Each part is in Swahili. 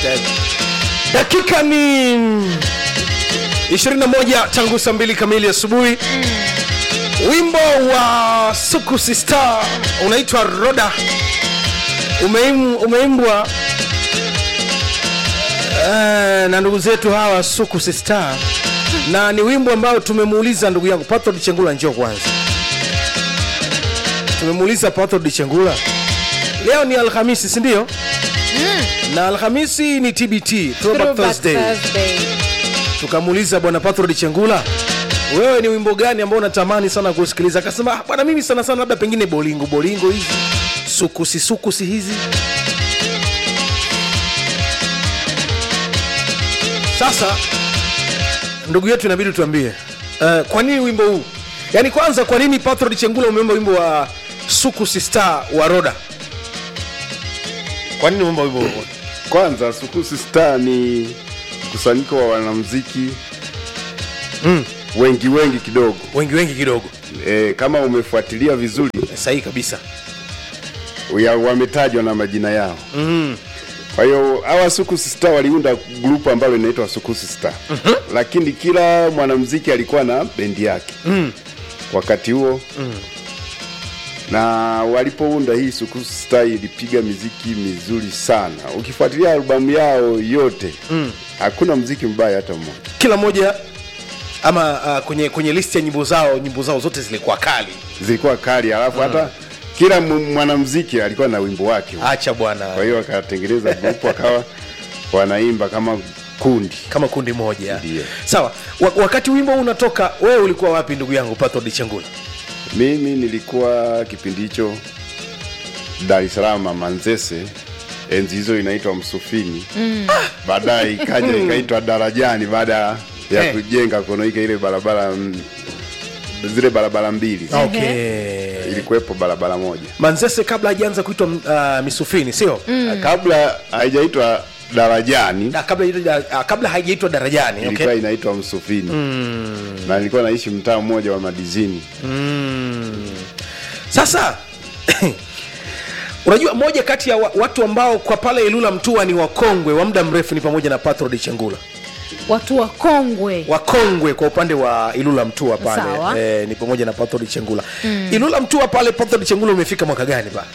dakika ni 21 tangu saa mbili kamili asubuhi wimbo wa sukusi star unaitwa roda Umeim, umeimbwa uh, na ndugu zetu hawa sukusi star na ni wimbo ambao tumemuuliza ndugu yangu patrod chengula njoo kwanza tumemuuliza patrod chengula leo ni alhamisi sindio na alhamisi ni tbt throwback Throwback thursday Thursday. tukamuuliza bwana patrod chengula wewe ni wimbo gani ambao unatamani sana kusikiliza akasema "Ah, bwana mimi sana sana labda pengine bolingo bolingo hizi sukusi sukusi hizi sasa ndugu yetu inabidi tuambie uh, kwa nini wimbo huu yaani kwanza kwa nini patrod chengula umeomba wimbo wa sukusi star wa roda kwa nini umeomba wimbo huu Kwanza Sukusi Star ni mkusanyiko wa wanamuziki mm. wengi wengi kidogo. wengi wengi kidogo E, kama umefuatilia vizuri sahihi kabisa ya, wametajwa na majina yao. mm. Kwa hiyo hawa Sukusi Star waliunda grupu ambalo linaitwa Sukusi Star. Lakini kila mwanamuziki alikuwa na bendi yake Mm. wakati huo na walipounda hii Sukusi Star ilipiga miziki mizuri sana. Ukifuatilia albamu yao yote Mm. hakuna mziki mbaya hata mmoja. kila moja ama uh, kwenye kwenye listi ya nyimbo zao nyimbo zao zote zilikuwa kali zilikuwa kali, alafu hata kila mu- mwanamuziki alikuwa na wimbo wake. acha bwana Kwa hiyo wakatengeneza grupu wakawa wanaimba kama kundi. kama kundi moja Ndiyo. sawa wa, wakati wimbo huu unatoka wewe ulikuwa wapi ndugu yangu patrod chengula Mimi nilikuwa kipindi hicho Dar es Salaam Manzese, enzi hizo inaitwa Msufini mm. baadaye ikaja ikaitwa Darajani baada ya Eh. kujenga Konoika ile barabara mm, zile barabara mbili okay. ilikuwepo barabara moja manzese kabla hajaanza kuitwa uh, misufini sio mm. kabla haijaitwa Darajani na kabla haijaitwa- uh, kabla haijaitwa darajani okay? ilikuwa inaitwa Msufini mm. na nilikuwa naishi mtaa mmoja wa Madizini mm. sasa unajua moja kati ya wa, watu ambao kwa pale ilula mtua ni wakongwe wa muda mrefu ni pamoja na patrod chengula watu wakongwe wakongwe kwa upande wa ilula mtua pale Sawa. e, ni pamoja na patrod chengula mm. ilula mtua pale patrod chengula umefika mwaka gani ba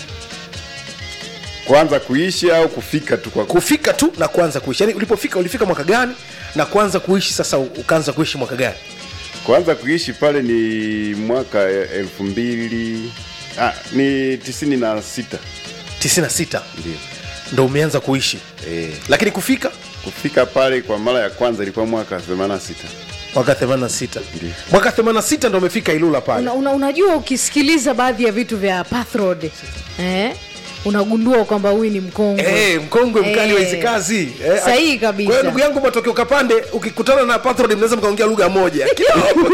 kwanza kuishi au kufika tu kwa kufika tu na kuanza kuishi yani ulipofika ulifika mwaka gani na kuanza kuishi sasa u- ukaanza kuishi mwaka gani kwanza kuishi pale ni mwaka e- elfu mbili ah, ni tisini na sita 96 ndio ndo umeanza kuishi e, lakini kufika kufika pale kwa mara ya kwanza ilikuwa mwaka 86 mwaka 86 Ndiyo. mwaka 86 ndo umefika ilula pale una, una, unajua ukisikiliza baadhi ya vitu vya pathrod eh? unagundua kwamba huyu ni mkongwe Eh, mkongwe mkali Eh, wa hizi kazi Eh, sahihi ak- kabisa. kwa hiyo ndugu yangu matokeo kapande ukikutana na patrod mnaweza mkaongea lugha moja Kidogo.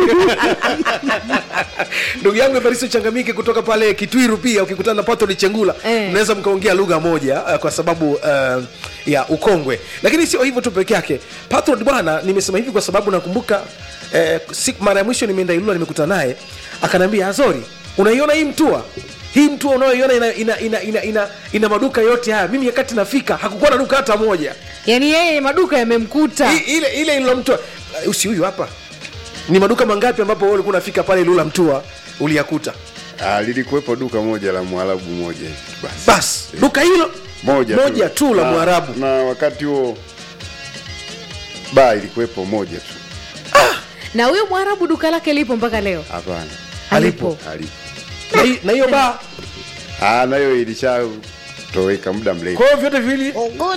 ndugu yangu evaristo changamike kutoka pale kitwiru pia ukikutana na patrod chengula Eh. mnaweza mkaongea lugha moja uh, kwa sababu uh, ya ukongwe lakini sio hivyo tu peke yake patrod bwana nimesema hivi kwa sababu nakumbuka eh, siku mara ya mwisho nimeenda ilula nimekutana naye akaniambia azori unaiona hii mtua hii mtua unayoiona ina, ina, ina, ina, ina, ina maduka yote haya mimi wakati nafika hakukuwa na duka hata moja yaani yeye maduka yamemkuta I- ile ile ilula mtua uh, usi huyu hapa ni maduka mangapi ambapo wewe ulikuwa unafika pale ilula mtua uliyakuta ah, lilikuwepo duka moja la mwarabu moja hivi basi bas duka hilo moja, moja tu la Na- mwarabu na wakati huo baa ilikuwepo moja tu na huyo mwarabu duka lake lipo mpaka leo hapana alipo halipo Na hi- na hiyo baa ah, nayo ilishatoweka muda mrefu kwa hiyo vyote viwili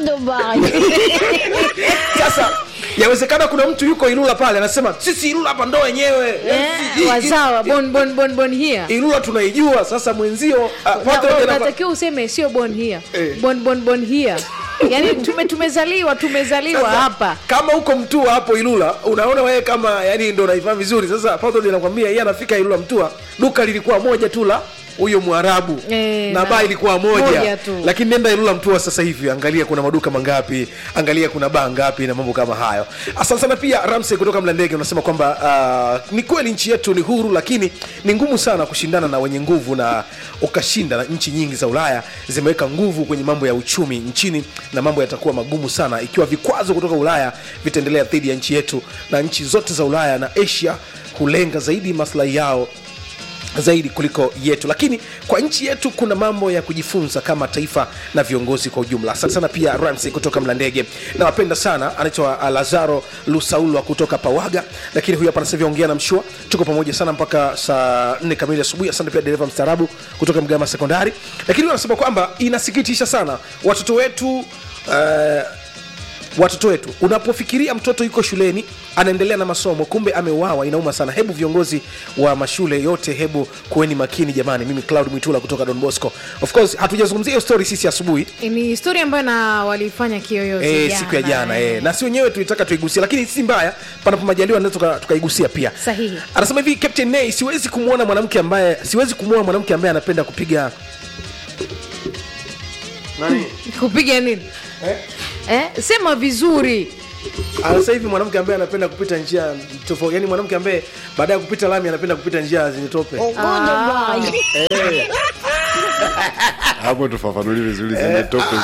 sasa yawezekana kuna mtu yuko ilula pale anasema sisi ilula hapa ndo wenyewe eh, Hii- wazawa bon bon bon bon here ilula tunaijua sasa mwenzio uh, Na- Patrick na- anapa- unatakiwa useme sio bon here Eh. bon bon bon here yaani tume tumezaliwa tumezaliwa Sasa, hapa kama huko mtua hapo ilula unaona wewe kama yani ndo unaifahamu vizuri sasa Patrick anakwambia yeye anafika ilula mtua duka lilikuwa moja tu la huyo mwarabu Eh, na na- baa ilikuwa moja, moja tu. lakini nenda ilula mtua sasa hivi angalia kuna maduka mangapi angalia kuna baa ngapi na mambo kama hayo asante sana pia ramsey kutoka mlandege unasema kwamba uh, ni kweli nchi yetu ni huru lakini ni ngumu sana kushindana na wenye nguvu na ukashinda na nchi nyingi za ulaya zimeweka nguvu kwenye mambo ya uchumi nchini na mambo yatakuwa magumu sana ikiwa vikwazo kutoka ulaya vitaendelea dhidi ya nchi yetu na nchi zote za ulaya na asia hulenga zaidi maslahi yao zaidi kuliko yetu lakini kwa nchi yetu kuna mambo ya kujifunza kama taifa na viongozi kwa ujumla asante sana pia ramsey kutoka mlandege nawapenda sana anaitwa uh, lazaro lusaulwa kutoka pawaga lakini huyu hapa nasavia ongea na mshua tuko pamoja sana mpaka saa nne kamili asubuhi asante pia dereva mstaarabu kutoka mgama sekondari lakini huyu anasema kwamba inasikitisha sana watoto wetu uh, watoto wetu unapofikiria mtoto yuko shuleni anaendelea na masomo kumbe ameuawa inauma sana hebu viongozi wa mashule yote hebu kuweni makini jamani mimi cloud mwitula kutoka don bosco of course hatujazungumzia hiyo story sisi asubuhi ni historia ambayo na walifanya kiyoyozi E, jana, siku ya jana eh. e. na si wenyewe tulitaka tuigusia lakini si mbaya panapo majaliwa naweza tuka- tukaigusia pia Sahihi. anasema hivi captain nay siwezi kumwona mwanamke ambaye siwezi kumwona mwanamke ambaye anapenda kupiga nani kupiga nini eh? eh? sema vizuri Ah, sasa hivi mwanamke ambaye anapenda kupita njia tofauti yani mwanamke ambaye baada ya kupita lami anapenda kupita njia zenye tope hapo tufafanulie vizuri zenye tope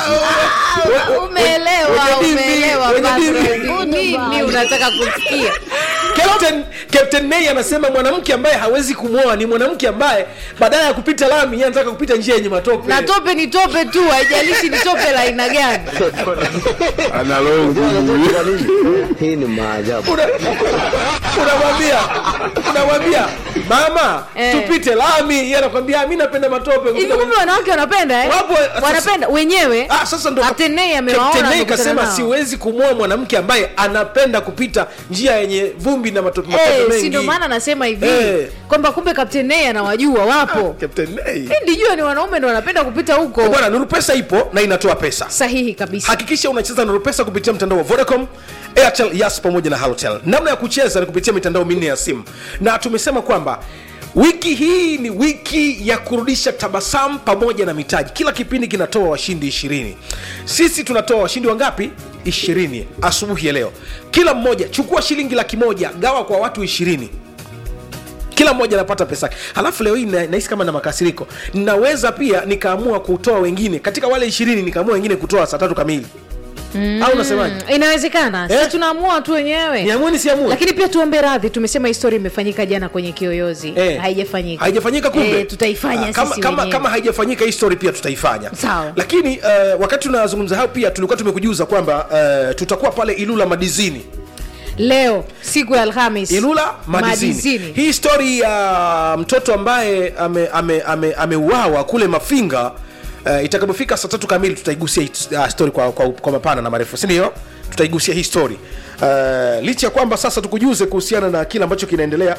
umeelewa wenye dini, umeelewa wenye Patrick. dini. nini unataka kusikia Captain, Captain Nay anasema mwanamke ambaye hawezi kumwoa ni mwanamke ambaye badala ya kupita lami yeye anataka kupita njia yenye matope. na tope ni tope tu haijalishi ni tope la aina gani analongu hii ni maajabu Una- unamwambia unamwambia mama Eh. tupite lami, yeye anakwambia mimi napenda matope. hivi kumbe wanawake wanapenda eh? Wapo, sasa- wanapenda wenyewe Ah, sasa ndo Captain Nay amewaona Captain Nay amekutana kasema nao. siwezi kumwoa mwanamke ambaye anapenda kupita njia yenye vumbi na matope, matope Eh, mengi. si ndio maana nasema hivi Eh. kwamba kumbe Captain Nay anawajua wapo Captain Nay. Eh, ndijua ni wanaume ndo wanapenda kupita huko Bwana, Nuru Pesa ipo na inatoa pesa. sahihi kabisa hakikisha unacheza Nuru Pesa kupitia mtandao wa Vodacom, Airtel, Yas pamoja na Halotel. Namna ya kucheza ni kupitia mitandao minne ya simu, na tumesema kwamba wiki hii ni wiki ya kurudisha tabasamu pamoja na mitaji. Kila kipindi kinatoa washindi ishirini. Sisi tunatoa washindi wangapi? ishirini asubuhi ya leo. Kila mmoja chukua shilingi laki moja gawa kwa watu ishirini kila mmoja anapata pesa yake. halafu leo hii na- nahisi kama na makasiriko naweza pia nikaamua kutoa wengine katika wale ishirini nikaamua wengine kutoa saa tatu kamili mm. au unasemaje Mm, inawezekana Eh? sisi tunaamua tu wenyewe niamue nisiamue lakini pia tuombe radhi tumesema historia imefanyika jana kwenye kiyoyozi Eh. haijafanyika haijafanyika kumbe Eh, tutaifanya Ah, kama, sisi kama, wenyewe. kama haijafanyika hii story pia tutaifanya Sawa. lakini uh, wakati tunazungumza hayo pia tulikuwa tumekujuza kwamba uh, tutakuwa pale ilula madizini leo siku ya alhamis ilula madizini, Madizini. hii stori ya mtoto ambaye ameuawa ame, ame, ameuawa kule mafinga uh, itakapofika saa tatu kamili tutaigusia hii, uh, story kwa, kwa, kwa mapana na marefu sindio tutaigusia hii story uh, licha ya kwamba sasa tukujuze kuhusiana na kile ambacho kinaendelea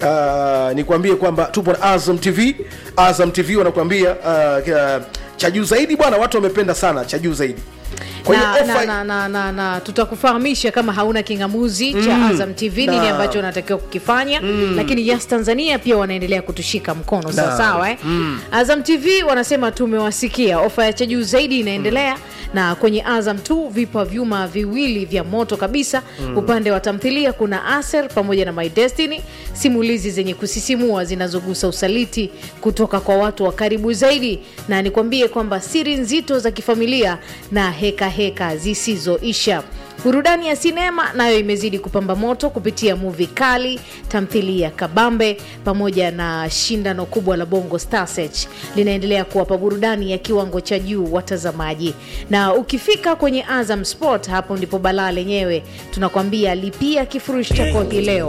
uh, nikwambie kwamba tupo na azam tv azam tv wanakuambia uh, uh, cha juu zaidi bwana watu wamependa sana cha juu zaidi Kwa hiyo na, offer- na, na, na, na, na tutakufahamisha kama hauna kingamuzi cha azam tv nini Na. ambacho unatakiwa kukifanya lakini yas tanzania pia wanaendelea kutushika mkono Na. sawasawa eh? azam tv wanasema tumewasikia ofa ya cha juu zaidi inaendelea na kwenye azam tu vipo vyuma viwili vya moto kabisa upande wa tamthilia kuna aser pamoja na my destiny simulizi zenye kusisimua zinazogusa usaliti kutoka kwa watu wa karibu zaidi na nikwambie kwamba siri nzito za kifamilia na heka heka zisizoisha burudani ya sinema nayo imezidi kupamba moto kupitia muvi kali tamthilia kabambe pamoja na shindano kubwa la bongo Star Search linaendelea kuwapa burudani ya kiwango cha juu watazamaji na ukifika kwenye azam sport hapo ndipo balaa lenyewe tunakwambia lipia kifurushi chako hii leo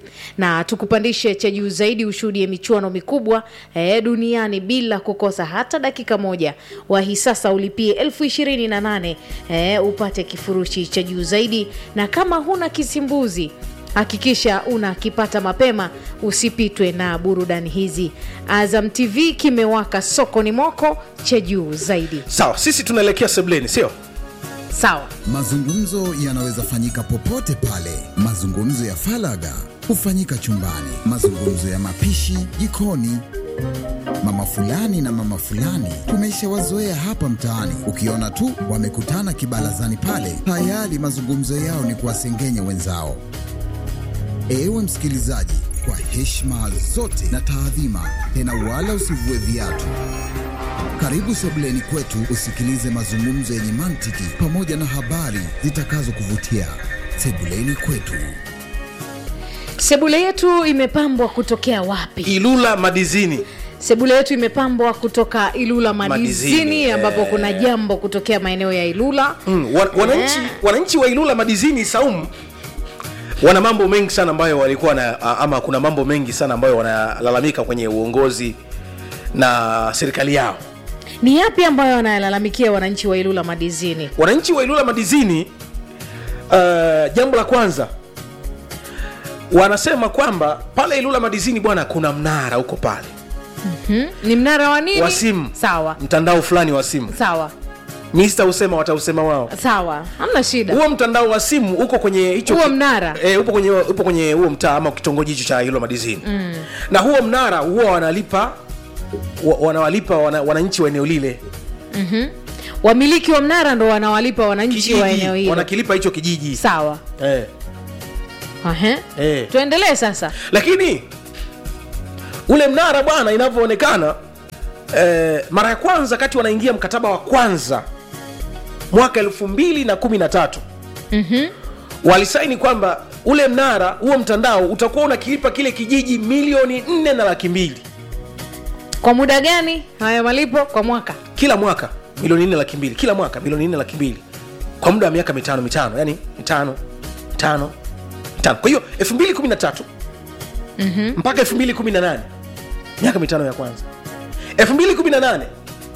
na tukupandishe cha juu zaidi ushuhudie michuano mikubwa eh, duniani bila kukosa hata dakika moja wahi sasa ulipie elfu ishirini na nane eh, upate kifurushi cha juu zaidi na kama huna kisimbuzi hakikisha unakipata mapema usipitwe na burudani hizi azam tv kimewaka sokoni mwako cha juu zaidi sawa sisi tunaelekea sebleni sio sawa Mazungumzo yanaweza fanyika popote pale. Mazungumzo ya falaga hufanyika chumbani, mazungumzo ya mapishi jikoni, Mama fulani na mama fulani tumeshawazoea hapa mtaani, ukiona tu wamekutana kibarazani pale, tayari mazungumzo yao ni kuwasengenya wenzao. Ewe msikilizaji, kwa heshima zote na taadhima, tena wala usivue viatu. Karibu sebuleni kwetu usikilize mazungumzo yenye mantiki pamoja na habari zitakazokuvutia. Sebuleni kwetu. sebule yetu imepambwa kutokea wapi ilula madizini sebule yetu imepambwa kutoka ilula madizini, Madizini, ambapo eh. kuna jambo kutokea maeneo ya ilula mm, wa, wananchi, Eh. wananchi wa ilula madizini saumu wana mambo mengi sana ambayo walikuwa na ama kuna mambo mengi sana ambayo wanalalamika kwenye uongozi na serikali yao ni yapi ambayo wanayalalamikia wananchi wa ilula madizini wananchi wa ilula madizini uh, jambo la kwanza wanasema kwamba pale ilula madizini bwana kuna mnara huko pale hmm? ni mnara wa nini wa simu sawa mtandao fulani wa simu sawa mi sitausema watausema wao sawa hamna shida huo mtandao wa simu uko kwenye hicho Huo ki- mnara? e, upo kwenye upo kwenye huo mtaa ama kitongoji hicho cha hilo madizini mm. na huo mnara huwa wanalipa wa, wanawalipa wana, wananchi wa eneo lile wamiliki wa mnara ndo wanawalipa wananchi wa eneo kijiji hilo wanakilipa hicho kijiji sawa eh, Ahe. eh. tuendelee sasa lakini ule mnara bwana inavyoonekana eh, mara ya kwanza kati wanaingia mkataba wa kwanza mwaka elfu mbili na kumi na tatu mm-hmm. walisaini kwamba ule mnara huo mtandao utakuwa unakilipa kile kijiji milioni nne na laki mbili kwa muda gani haya malipo kwa mwaka kila mwaka milioni nne laki mbili kila mwaka milioni nne laki mbili kwa muda wa miaka mitano mitano yani mitano mitano mitano kwa hiyo elfu mbili kumi na tatu mpaka elfu mbili kumi na nane miaka mitano ya kwanza elfu mbili kumi na nane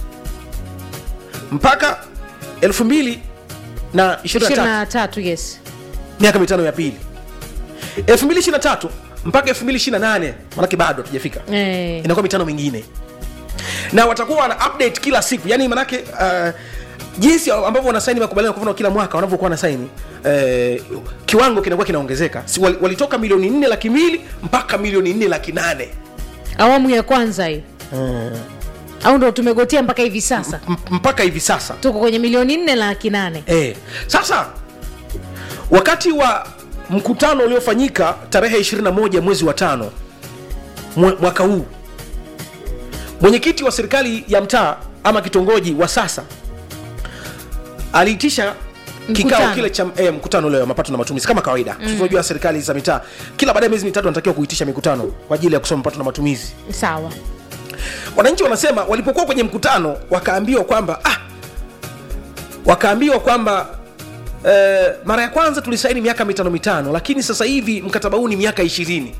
mpaka elfu mbili na ishirini na tatu 23 yes miaka mitano ya pili 2023 mpaka 2028 manake bado hatujafika eh. inakuwa mitano mingine na watakuwa wana update kila siku yani manake uh, jinsi ambavyo wanasaini makubaliano kwa mfano kila mwaka wanavyokuwa wanasaini eh, kiwango kinakuwa kinaongezeka si, wal- walitoka milioni nne laki mbili mpaka milioni nne laki nane awamu ya kwanza hii au ndo tumegotea mpaka hivi sasa M- mpaka hivi sasa tuko kwenye milioni nne laki nane Eh, sasa wakati wa mkutano uliofanyika tarehe 21 mwezi wa tano mwe- mwaka huu mwenyekiti wa serikali ya mtaa ama kitongoji wa sasa aliitisha kikao Mkutano. kile cha eh, mkutano ule wa mapato na matumizi kama kawaida mm. tunavyojua serikali za mitaa kila baada ya miezi mitatu wanatakiwa kuitisha mikutano kwa ajili ya kusoma mapato na matumizi sawa wananchi wanasema walipokuwa kwenye mkutano wakaambiwa kwamba ah, wakaambiwa kwamba eh, mara ya kwanza tulisaini miaka mitano mitano lakini sasa hivi mkataba huu ni miaka ishirini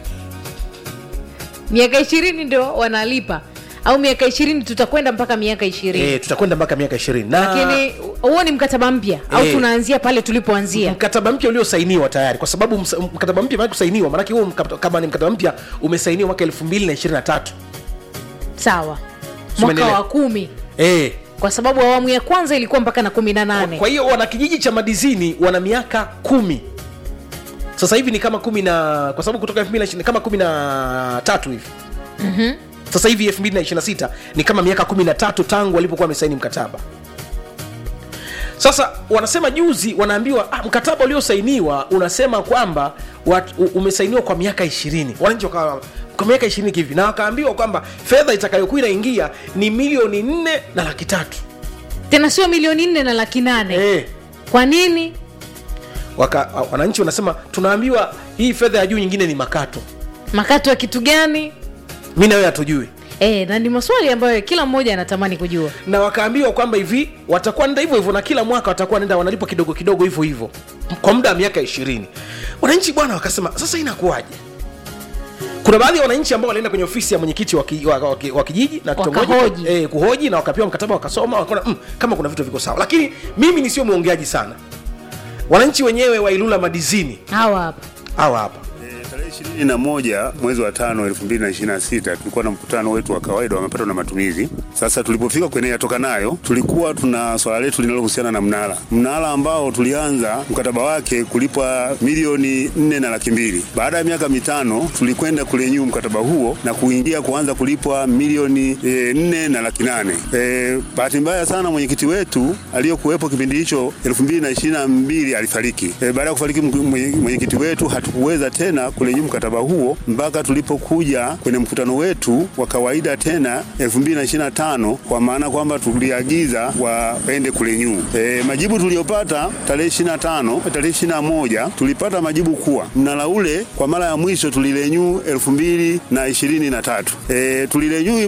miaka ishirini ndio wanalipa au miaka ishirini tutakwenda mpaka miaka ishirini e, tutakwenda mpaka miaka ishirini na lakini huo ni mkataba mpya au Eh. tunaanzia pale tulipoanzia mkataba mpya uliosainiwa tayari kwa sababu msa- mkataba mpya maana kusainiwa maanake huo mkata- kama ni mkataba mpya umesainiwa mwaka elfu mbili na ishirini na tatu sawa mwaka Tumeelewa. wa kumi e, kwa sababu awamu ya kwanza ilikuwa mpaka na kumi na nane kwa hiyo wana kijiji cha madizini wana miaka kumi sasa hivi ni kama kumi na kwa sababu kutoka 2020 kama kumi na tatu hivi mm-hmm. sasa hivi 226 ni kama miaka kumi na tatu tangu walipokuwa wamesaini mkataba sasa wanasema juzi wanaambiwa ah, mkataba uliosainiwa unasema kwamba wat, u- umesainiwa kwa miaka ishirini wananchi wakawa kwa miaka ishirini kivi na wakaambiwa kwamba fedha itakayokuwa inaingia ni milioni nne na laki tatu tena sio milioni nne na laki nane eh. kwa nini Waka, wananchi wanasema tunaambiwa hii fedha ya juu nyingine ni makato makato ya kitu gani mi nawe hatujui e, na ni maswali ambayo kila mmoja anatamani kujua na wakaambiwa kwamba hivi watakuwa nenda hivyo hivyo na kila mwaka watakuwa nenda wanalipa kidogo kidogo hivyo hivyo kwa muda wa miaka ishirini wananchi bwana wakasema sasa inakuwaje kuna baadhi ya wananchi ambao walienda kwenye ofisi ya mwenyekiti wa, ki, wa, wa, ki- wa kijiji na kitongoji Wakahoji. eh, kuhoji na wakapewa mkataba wakasoma wakaona mm, kama kuna vitu viko sawa lakini mimi nisio mwongeaji sana wananchi wenyewe wa ilula madizini hawa hapa hawa hapa Eh, tarehe ishirini na moja mwezi wa tano elfu mbili na ishirini na sita tulikuwa na mkutano wetu wa kawaida wa mapato na matumizi. Sasa tulipofika kwenye yatoka nayo, tulikuwa tuna swala letu linalohusiana na mnara, mnara ambao tulianza mkataba wake kulipwa milioni nne na laki mbili. Baada ya miaka mitano tulikwenda kurenew mkataba huo na kuingia kuanza kulipwa milioni e, nne na laki nane. E, bahati mbaya sana mwenyekiti wetu aliyokuwepo kipindi hicho elfu mbili na ishirini na mbili alifariki. E, baada ya kufariki mwenye- mwenyekiti wetu hatukuweza tena kurenew mkataba huo mpaka tulipokuja kwenye mkutano wetu wa kawaida tena 2025 kwa maana kwamba tuliagiza waende kurenew. E, majibu tuliyopata tarehe 25 tarehe 21 tulipata majibu kuwa mnara ule kwa mara ya mwisho tulirenew 2023. E, tulirenew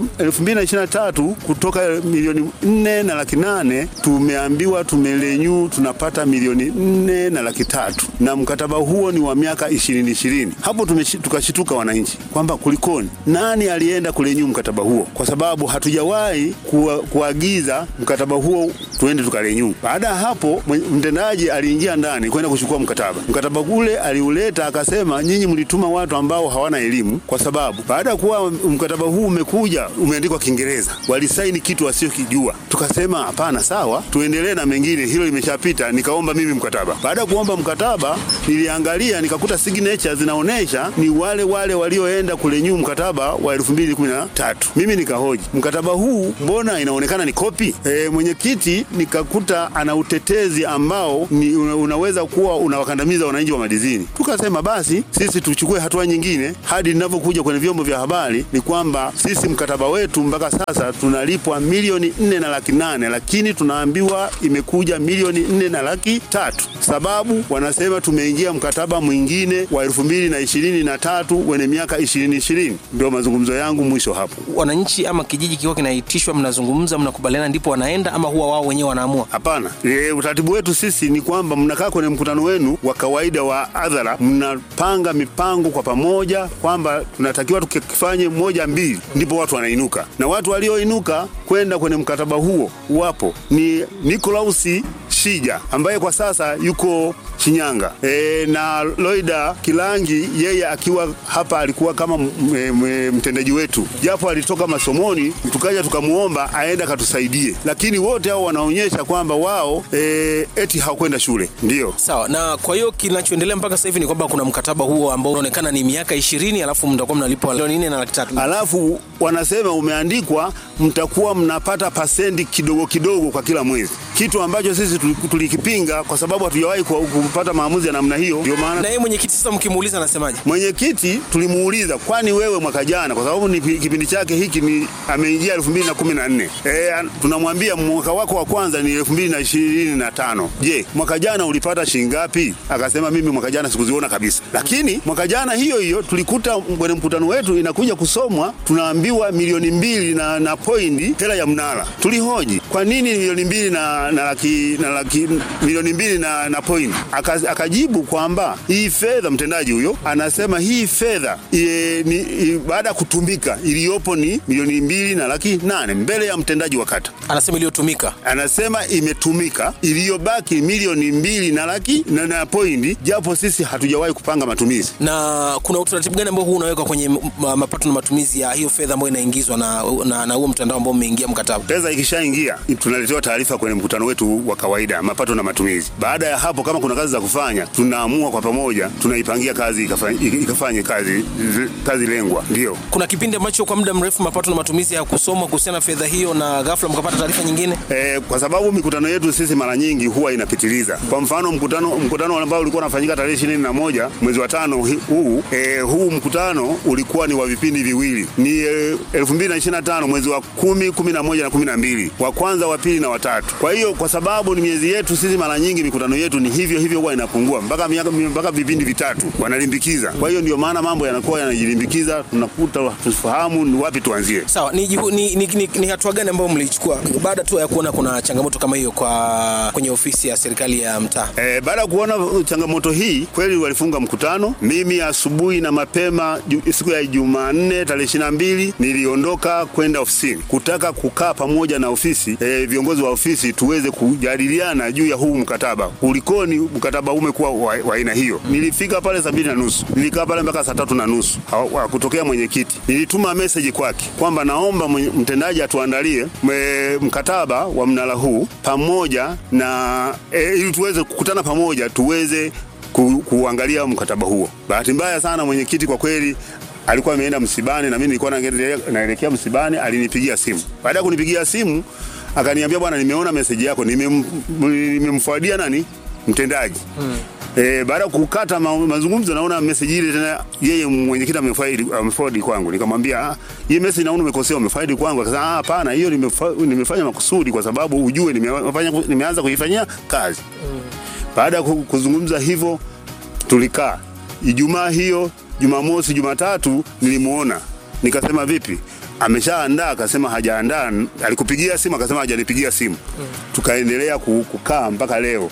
2023 kutoka milioni 4 na laki nane tumeambiwa tumerenew tunapata milioni 4 na laki tatu na mkataba huo ni wa miaka 2020. Hapo tumeshi- tukashituka wananchi kwamba kulikoni, nani alienda kurenew mkataba huo, kwa sababu hatujawahi kuwa, kuagiza mkataba huo tuende tukarenew. Baada ya hapo mwe- mtendaji aliingia ndani kwenda kuchukua mkataba. Mkataba ule aliuleta akasema, nyinyi mlituma watu ambao hawana elimu, kwa sababu baada ya kuwa mkataba huu umekuja umeandikwa Kiingereza, walisaini kitu wasiokijua. Tukasema hapana, sawa, tuendelee na mengine, hilo limeshapita. Nikaomba mimi mkataba. Baada ya kuomba mkataba, niliangalia nikakuta signature zinaonyesha ni wale wale walioenda kurenew mkataba wa 2013. Mimi nikahoji mkataba huu mbona inaonekana ni kopi? E, mwenyekiti nikakuta ana utetezi ambao ni una, unaweza kuwa unawakandamiza wananchi wa madizini. Tukasema basi sisi tuchukue hatua nyingine. Hadi ninavyokuja kwenye vyombo vya habari ni kwamba sisi mkataba wetu mpaka sasa tunalipwa milioni nne na laki nane lakini tunaambiwa imekuja milioni nne na laki tatu sababu wanasema tumeingia mkataba mwingine wa elfu mbili na ishirini na tatu wenye miaka ishirini ishirini. Ndio mazungumzo yangu mwisho hapo. wananchi ama kijiji kikiwa kinaitishwa, mnazungumza, mnakubaliana, ndipo wanaenda ama huwa wao wenyewe wanaamua? Hapana, e, utaratibu wetu sisi ni kwamba mnakaa kwenye mkutano wenu wa kawaida wa hadhara, mnapanga mipango kwa pamoja kwamba tunatakiwa tukifanye moja mbili, ndipo watu wanainuka, na watu walioinuka kwenda kwenye mkataba huo wapo ni Nikolausi Shija ambaye kwa sasa yuko Shinyanga e, na Loida Kilangi yeye akiwa hapa alikuwa kama m- m- m- mtendaji wetu, japo alitoka masomoni, tukaja tukamuomba aende akatusaidie, lakini wote hao wanaonyesha kwamba wao e, eti hawakwenda shule. Ndio Sawa. Na kwa hiyo kinachoendelea mpaka sasa hivi ni kwamba kuna mkataba huo ambao unaonekana ni miaka ishirini, alafu mtakuwa mnalipwa milioni nne na laki tatu. alafu wanasema umeandikwa mtakuwa mnapata pasendi kidogo kidogo kwa kila mwezi, kitu ambacho sisi tuli- tulikipinga kwa sababu hatujawahi ku- kupata maamuzi ya namna hiyo. Ndio maana Na yeye mwenyekiti sasa mkimuuliza anasemaje? mwenyekiti tulimuuliza, kwani wewe mwaka jana, kwa sababu ni pi- kipindi chake hiki ni ameingia elfu mbili na kumi na nne e, tunamwambia mwaka wako wa kwanza ni elfu mbili na ishirini na tano Je, mwaka jana ulipata shilingi ngapi? Akasema mimi mwaka jana sikuziona kabisa, lakini mwaka jana hiyo hiyo tulikuta kwenye mkutano wetu inakuja kusomwa, tunaambiwa milioni mbili na, na pointi hela ya mnara. Tulihoji kwa nini milioni mbili na, na laki, na laki milioni mbili na, na pointi Aka, akajibu kwamba hii fedha, mtendaji huyo anasema hii fedha e, ni i, baada ya kutumika iliyopo ni milioni mbili na laki nane mbele ya mtendaji wa kata Anasema iliyotumika. anasema imetumika, iliyobaki milioni mbili na laki na, na pointi, japo sisi hatujawahi kupanga matumizi. Na kuna utaratibu gani ambao huu unawekwa kwenye m- ma- mapato na matumizi ya hiyo fedha ambayo inaingizwa na na, na huo mtandao ambao mmeingia mkataba? Pesa ikishaingia tunaletewa taarifa kwenye mkutano wetu wa kawaida, mapato na matumizi. Baada ya hapo, kama kuna kazi za kufanya, tunaamua kwa pamoja, tunaipangia kazi ikafanye, ikafanye kazi, kazi lengwa. Ndio Kuna kipindi ambacho kwa muda mrefu mapato na matumizi hayakusomwa kuhusiana na fedha hiyo, na ghafla mkapata taarifa nyingine. E, kwa sababu mikutano yetu sisi mara nyingi huwa inapitiliza. Kwa mfano mkutano mkutano ambao ulikuwa unafanyika tarehe ishirini na moja mwezi wa tano hi- huu e, huu mkutano ulikuwa ni wa vipindi viwili, ni e, elfu mbili na ishirini na tano mwezi wa kumi, kumi na moja na kumi na mbili wa kwanza, wa pili na watatu. Kwa hiyo kwa sababu ni miezi yetu sisi, mara nyingi mikutano yetu ni hivyo hivyo, huwa inapungua mpaka miaka mpaka vipindi vitatu wanalimbikiza. Kwa hiyo ndio maana mambo yanakuwa yanajilimbikiza, tunakuta tusifahamu ni wapi tuanzie. Sawa, ni, jihu- ni, ni, ni, ni hatua gani ambayo mlichukua baada tu ya kuona kuna changamoto kama hiyo kwa kwenye ofisi ya serikali ya mtaa? E, baada ya kuona changamoto hii kweli walifunga mkutano. Mimi asubuhi na mapema ju, siku ya Jumanne tarehe ishirini na mbili niliondoka kwenda ofisini kutaka kukaa pamoja na ofisi e, viongozi wa ofisi tuweze kujadiliana juu ya huu mkataba, kulikoni mkataba mkataba umekuwa wa wa aina hiyo. Nilifika pale saa mbili na nusu, nilikaa pale mpaka saa tatu na nusu Hawa- kutokea mwenyekiti. Nilituma meseji kwake kwamba naomba mwenye- mtendaji atuandalie mwe- mkataba wa mnara huu pamoja na e, ili tuweze kukutana pamoja tuweze ku, kuangalia mkataba huo. Bahati mbaya sana mwenyekiti kwa kweli alikuwa ameenda msibani na mimi nilikuwa naendelea- naelekea msibani, alinipigia simu. Baada ya kunipigia simu akaniambia, bwana, nimeona meseji yako, nimem- nimemfuadia nani mtendaji E, baada ya kukata ma, mazungumzo naona message ile tena yeye mwenyekiti amefaidi ameforward kwangu. Nikamwambia ah, hii message naona umekosea umefaidi kwangu. Akasema ah, hapana, hiyo nimefa- nimefanya makusudi kwa sababu ujue nimefanya nimeanza kuifanyia kazi. Baada ya ku- kuzungumza hivyo tulikaa Ijumaa hiyo, Jumamosi, Jumatatu nilimuona, nikasema vipi, ameshaandaa? Akasema hajaandaa. Alikupigia simu? Akasema hajanipigia simu. Tukaendelea ku- kukaa mpaka leo.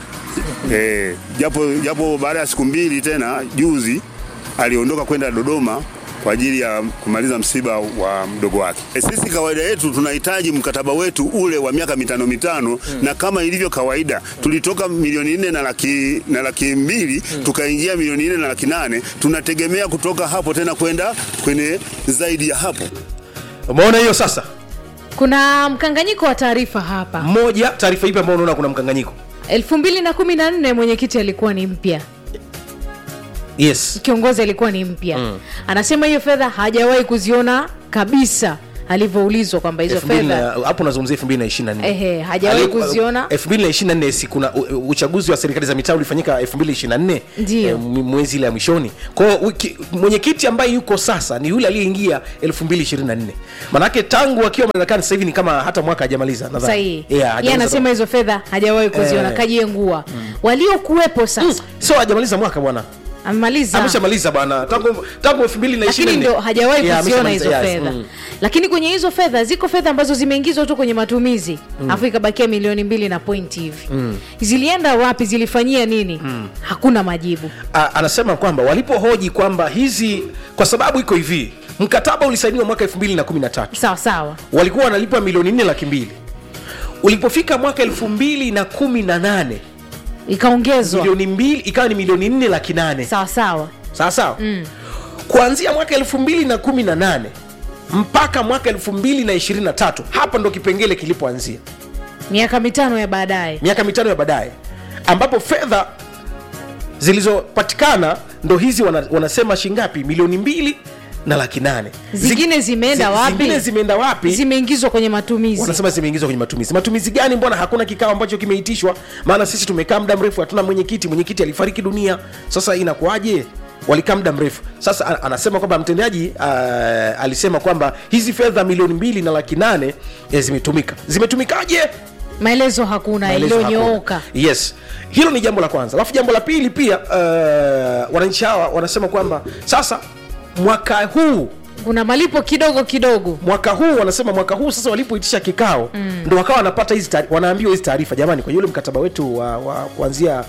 Eh, japo japo baada ya siku mbili tena juzi aliondoka kwenda Dodoma kwa ajili ya kumaliza msiba wa mdogo wake. E, sisi kawaida yetu tunahitaji mkataba wetu ule wa miaka mitano mitano na kama ilivyo kawaida tulitoka milioni nne na laki, na laki mbili tukaingia milioni nne na laki nane tunategemea kutoka hapo tena kwenda kwenye zaidi ya hapo. umeona hiyo sasa kuna mkanganyiko wa taarifa hapa moja taarifa ipi ambayo unaona kuna mkanganyiko 2014 mwenyekiti alikuwa ni mpya yes kiongozi alikuwa ni mpya mm. anasema hiyo fedha hajawahi kuziona kabisa alivyoulizwa kwamba hizo Elfu mbili fedha na- hapo unazungumzia 2024 Ehe, hajawahi Aliku- kuziona. 2024 si kuna u- u- uchaguzi wa serikali za mitaa ulifanyika 2024 Ndiyo. eh, m- mwezi ile ya mwishoni kwa hiyo wiki- mwenyekiti ambaye yuko sasa ni yule aliyeingia 2024 manake tangu akiwa madarakani sasa hivi ni kama hata mwaka hajamaliza nadhani. sahihi Yeah, yeye hajamaliza anasema hizo fedha hajawahi kuziona Eh. kajiengua waliokuwepo sasa sio hajamaliza mwaka bwana amemaliza ameshamaliza bwana tangu tangu 2024 lakini ndo hajawahi Yeah, kuziona ameshamaliza, hizo yes, fedha mm. lakini kwenye hizo fedha ziko fedha ambazo zimeingizwa tu kwenye matumizi afu ikabakia milioni mbili na pointi hivi zilienda wapi zilifanyia nini hakuna majibu A- anasema kwamba walipohoji kwamba hizi kwa sababu iko hivi mkataba ulisainiwa mwaka 2013 sawa sawa walikuwa wanalipa milioni nne laki mbili ulipofika mwaka 2018 ikaongezwa milioni mbili ikawa ni milioni nne laki nane sawa sawa sawa sawa kuanzia mwaka 2018 mpaka mwaka 2023 hapa ndo kipengele kilipoanzia miaka mitano ya baadaye miaka mitano ya baadaye ambapo fedha zilizopatikana ndo hizi wana, wanasema shingapi milioni mbili na laki nane Zingine zimeenda zi- wapi? zingine zimeenda wapi zimeingizwa kwenye matumizi wanasema zimeingizwa kwenye matumizi matumizi gani mbona hakuna kikao ambacho kimeitishwa maana sisi tumekaa muda mrefu hatuna mwenyekiti mwenyekiti alifariki dunia sasa inakuwaje walikaa muda mrefu sasa a- anasema kwamba mtendaji uh, alisema kwamba hizi fedha milioni mbili na laki nane eh, zimetumika zimetumikaje maelezo hakuna Maelezo iliyonyooka hakuna. yes hilo ni jambo la kwanza alafu jambo la pili pia uh, wananchi hawa wanasema kwamba sasa mwaka huu kuna malipo kidogo kidogo mwaka huu wanasema mwaka huu sasa walipoitisha kikao mm. ndo wakawa wanapata hizi taari- wanaambiwa hizi taarifa jamani kwenye ule mkataba wetu wa, wa kuanzia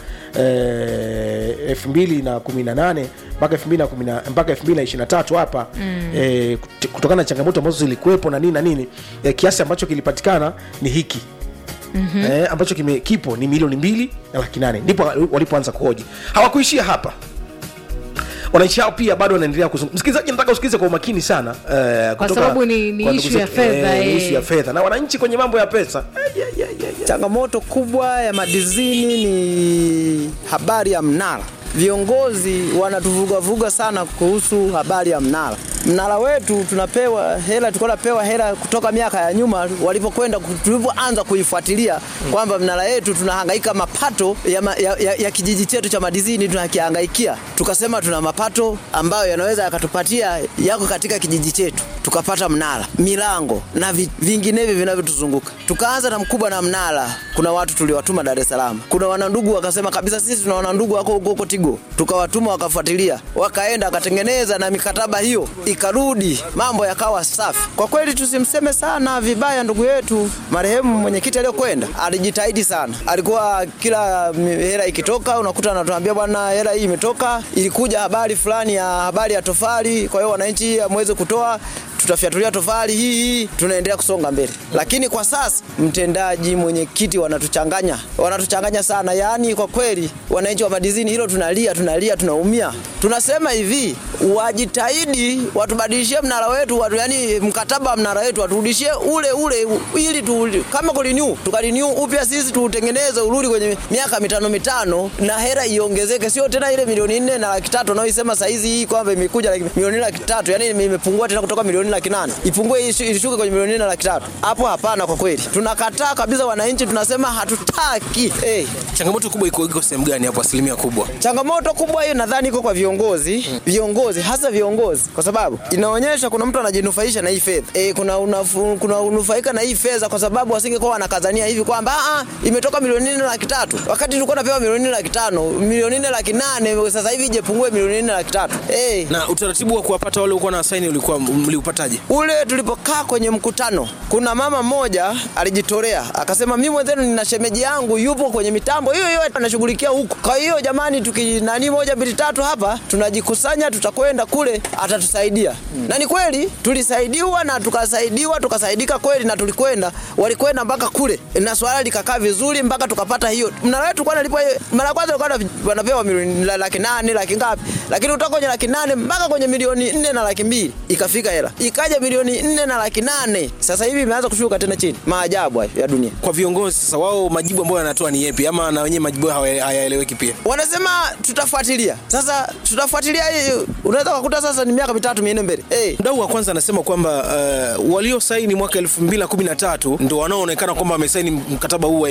elfu mbili na kumi na nane mpaka elfu mbili na kumi na- mpaka elfu mbili na ishiri na tatu hapa mm. eh, kut- kutokana na changamoto ambazo zilikuwepo na nini na nini eh, kiasi ambacho kilipatikana ni hiki mm-hmm. eh, ambacho kime, kipo ni milioni mbili na laki nane ndipo walipoanza kuhoji hawakuishia hapa wananchi hao pia bado wanaendelea kuzungumza msikilizaji nataka usikilize kwa umakini sana eh, Kwa kutoka sababu ni- ni kwa ndugu issue ya zetu. fedha, Eh, ni eh. issue ya fedha na wananchi kwenye mambo ya pesa Eh, yeah, yeah, yeah, yeah. Changamoto kubwa ya madizini ni habari ya mnara. Viongozi wanatuvugavuga sana kuhusu habari ya mnara. Mnara wetu tunapewa hela, tulikuwa tunapewa hela kutoka miaka ya nyuma walipokwenda tulipoanza kuifuatilia kwamba mnara yetu tunahangaika mapato ya, ma, ya, ya, ya kijiji chetu cha madizini tunakihangaikia. Tukasema tuna mapato ambayo yanaweza yakatupatia yako katika kijiji chetu, tukapata mnara, milango na vi, vinginevyo vinavyotuzunguka. Tukaanza na mkubwa na mnara. Kuna watu tuliwatuma Dar es Salaam, kuna wanandugu wakasema kabisa, sisi tuna wanandugu wako huko huko Tigo, tukawatuma wakafuatilia, wakaenda wakatengeneza na mikataba hiyo ikarudi, mambo yakawa safi. Kwa kweli tusimseme sana vibaya ndugu yetu marehemu mwenyekiti aliyokwenda, alijitahidi sana, alikuwa kila mi- hela ikitoka unakuta anatuambia bwana, hela hii imetoka, ilikuja habari fulani ya habari ya tofali, kwa hiyo wananchi amweze kutoa tutafyatulia tofali hii hii, tunaendelea kusonga mbele. Lakini kwa sasa mtendaji, mwenyekiti, wana wanatuchanganya, wanatuchanganya sana. Yaani kwa kweli wananchi wa madizini hilo tunalia, tunalia, tunaumia. Tunasema hivi, wajitahidi watubadilishie mnara wetu, watu, yani mkataba wa mnara wetu waturudishie ule ule, ili tu, kama kurenew tukarenew upya sisi tuutengeneze urudi kwenye miaka mitano mitano, na hera iongezeke, sio tena ile milioni nne na laki tatu wanaoisema saizi hii kwamba imekuja laki- milioni nne laki tatu, yani imepungua tena kutoka milioni laki nane ipungue ishu- ishuke kwenye milioni nne na laki tatu. Hapo hapana, kwa kweli tunakataa kabisa. Wananchi tunasema hatutaki eh. Changamoto kubwa iko iko sehemu gani hapo, asilimia kubwa? Changamoto kubwa hiyo nadhani iko kwa viongozi, viongozi hasa viongozi, kwa sababu inaonyesha kuna mtu anajinufaisha na hii fedha e, kuna unafu, kuna unufaika na hii fedha kwa sababu wasingekuwa wanakazania hivi kwamba "Ah, ah, imetoka milioni nne laki tatu wakati tulikuwa napewa milioni nne laki tano milioni nne laki nane sasa hivi ijepungue milioni nne laki tatu eh. Na utaratibu wa kuwapata wale ulikuwa na saini ulikuwa mliupataje? Ule tulipokaa kwenye mkutano, kuna mama mmoja alijitolea akasema, mimi mwenzenu nina shemeji yangu yupo kwenye mitambo hiyo hiyo anashughulikia huko. Kwa hiyo jamani, tukinani moja mbili tatu hapa tunajikusanya, tutakwenda kule, atatusaidia. Na ni kweli tulisaidiwa na tukasaidiwa, tukasaidika kweli, na tulikwenda, walikwenda mpaka kule na swala likakaa vizuri mpaka tukapata hiyo. Mnara wetu kwa nalipwa mara ya kwanza ulikuwa wanapewa milioni la- laki nane laki ngapi, lakini kutoka kwenye laki nane mpaka kwenye milioni nne na laki mbili ikafika hela, ikaja milioni nne na laki nane sasa hivi imeanza kushuka tena chini. Maajabu hayo ya dunia. Kwa viongozi sasa, wao majibu ambayo wanatoa ni yepi, ama na wenyewe majibu yao haya- hayaeleweki pia? Wanasema tutafuatilia. Sasa tutafuatilia hii, unaweza kukuta sasa ni miaka mitatu minne mbele. Eh, Mdau wa kwanza anasema kwamba uh, waliosaini mwaka 2013 ndo wanaoonekana kwamba wamesaini mkataba huu wa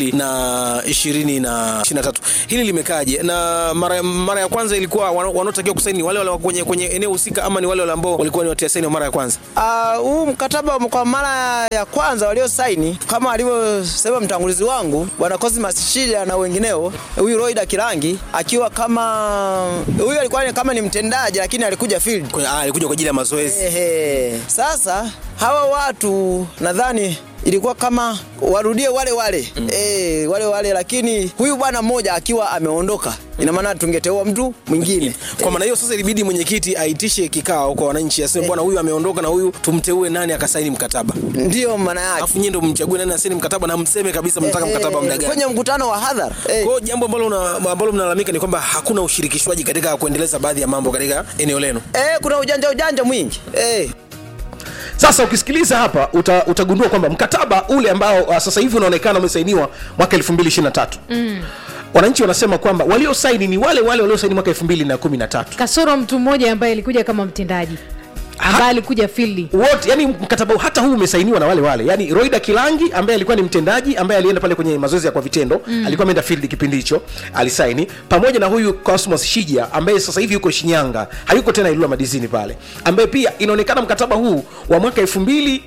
2020 na 23. Hili limekaje? Na mara, mara ya kwanza ilikuwa wana- wanaotakiwa kusaini ni wale wale wa kwenye, kwenye eneo husika ama ni wale wale ambao walikuwa ni watia saini wa mara ya kwanza? Ah, huu mkataba kwa mara ya kwanza waliosaini kama alivyosema mtangulizi wangu bwana Cosmas Shida na wengineo, huyu Roida Kirangi akiwa kama huyu alikuwa ni kama ni mtendaji lakini alikuja field. Kwenye- ah, Alikuja kwa ajili ya mazoezi. Ehe. Sasa hawa watu nadhani ilikuwa kama warudie wale wale mm. E, wale wale, lakini huyu bwana mmoja akiwa ameondoka, ina maana tungeteua mtu mwingine. Kwa maana hiyo sasa ilibidi mwenyekiti aitishe kikao kwa wananchi, aseme bwana, huyu ameondoka na huyu tumteue nani akasaini mkataba, Ndiyo maana yake. alafu nyie ndo mchague nani asaini mkataba na mseme kabisa mnataka Eh, mkataba muda gani. kwenye mkutano wa hadhara eh. Kwa hiyo jambo ambalo una- ambalo mnalalamika ni kwamba hakuna ushirikishwaji katika kuendeleza baadhi ya mambo katika eneo lenu. Eh, kuna ujanja ujanja mwingi eh. sasa ukisikiliza hapa uta, utagundua kwamba mkataba ule ambao uh, sasa hivi unaonekana umesainiwa mwaka 2023 mm. wananchi wanasema kwamba waliosaini ni wale wale waliosaini mwaka 2013 kasoro mtu mmoja ambaye alikuja kama mtendaji ambaye alikuja fildi wote yani mkataba huu- hata huu umesainiwa na wale wale yani roida kilangi ambaye alikuwa ni mtendaji ambaye alienda pale kwenye mazoezi ya kwa vitendo mm. alikuwa ameenda field kipindi hicho alisaini pamoja na huyu cosmos shija ambaye sasa hivi yuko shinyanga hayuko tena ilula madizini pale ambaye pia inaonekana mkataba huu wa mwaka elfu mbili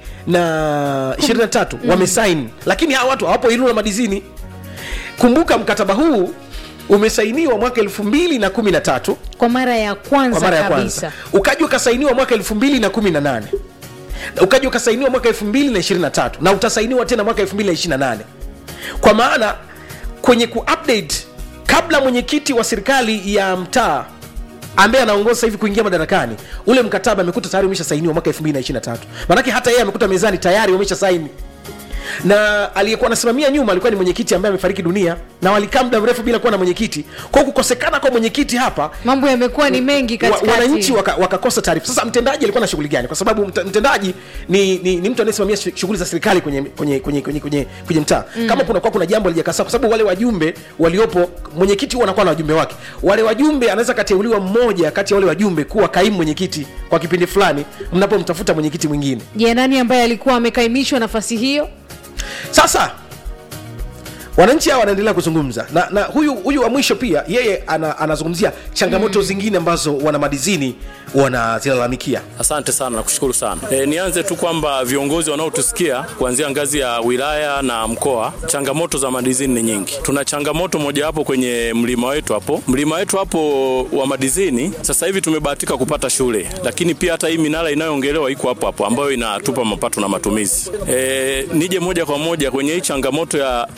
na ishirini na tatu mm. wamesaini lakini hawa watu hawapo ilula madizini kumbuka mkataba huu umesainiwa mwaka elfu mbili na kumi na tatu kwa mara ya kwanza kwa mara ya kabisa kwanza ukaja ukasainiwa mwaka 2018 Na ukaja ukasainiwa mwaka 2023 na utasainiwa tena mwaka 2028 kwa maana kwenye kuupdate kabla mwenyekiti wa serikali ya mtaa ambaye anaongoza sasa hivi kuingia madarakani ule mkataba amekuta tayari umeshasainiwa mwaka 2023 maanake hata yeye amekuta mezani tayari wamesha saini na aliyekuwa anasimamia nyuma alikuwa ni mwenyekiti ambaye amefariki dunia na walikaa muda mrefu bila kuwa na mwenyekiti kwa kukosekana kwa mwenyekiti hapa mambo yamekuwa ni mengi wa- katikati wananchi waka- wakakosa taarifa sasa mtendaji alikuwa na shughuli gani kwa sababu mta- mtendaji ni, ni, ni mtu anayesimamia shu- shughuli za serikali kwenye kwenye kwenye kwenye, kwenye, kwenye mtaa mm. kama kunakuwa kuna jambo lijakasa kwa sababu wale wajumbe waliopo mwenyekiti huwa anakuwa na wajumbe wake wale wajumbe anaweza kateuliwa mmoja kati ya wale wajumbe kuwa kaimu mwenyekiti kwa kipindi fulani mnapomtafuta mwenyekiti mwingine je nani ambaye alikuwa amekaimishwa nafasi hiyo sasa wananchi hawa wanaendelea kuzungumza na, na huyu huyu wa mwisho pia yeye ana, anazungumzia changamoto mm. zingine ambazo wana madizini wanazilalamikia Asante sana, nakushukuru sana. E, nianze tu kwamba viongozi wanaotusikia kuanzia ngazi ya wilaya na mkoa, changamoto za madizini ni nyingi. Tuna changamoto mojawapo kwenye mlima wetu hapo, mlima wetu hapo wa madizini. Sasa hivi tumebahatika kupata shule, lakini pia hata hii minara inayoongelewa iko hapo hapo, ambayo inatupa mapato na matumizi. E, nije moja kwa moja kwenye hii changamoto ya changamoto